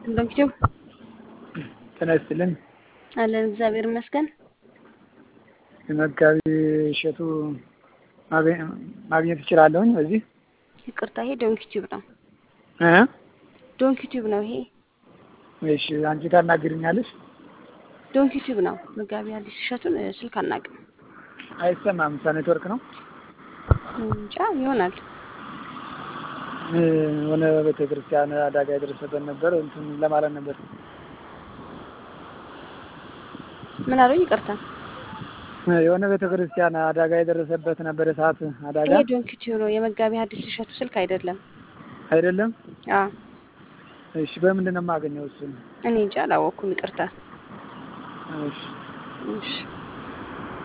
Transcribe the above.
ዶክተር ጤና ይስጥልን። አለን እግዚአብሔር ይመስገን። መጋቢ እሸቱ ማግኘት እችላለሁኝ በዚህ ይቅርታ፣ ይሄ ዶንኪቲዩብ ነው። እ ዶንኪቲዩብ ነው ይሄ እሺ፣ አንቺ ታናግርኛለሽ? ዶንኪቲዩብ ነው። መጋቢ አዲስ እሸቱን እ፣ ስልክ አናውቅም። አይሰማም። ሳ ኔትወርክ ነው እንጃ ይሆናል። እ፣ የሆነ ቤተ ክርስቲያን አደጋ የደረሰበት ነበር እንትን ለማለት ነበር። ምን አሉኝ? ይቅርታ፣ እ፣ የሆነ ቤተ ክርስቲያን አደጋ የደረሰበት ነበር። እሳት አደጋ ይሄ ዶንኪቲዩብ ነው። የመጋቢ አዲስ እሸቱ ስልክ አይደለም። አይደለም። አዎ፣ እሺ፣ በምንድን ነው የማገኘው እሱን? እኔ እንጃ አላወኩም። ይቅርታ። እሺ እሺ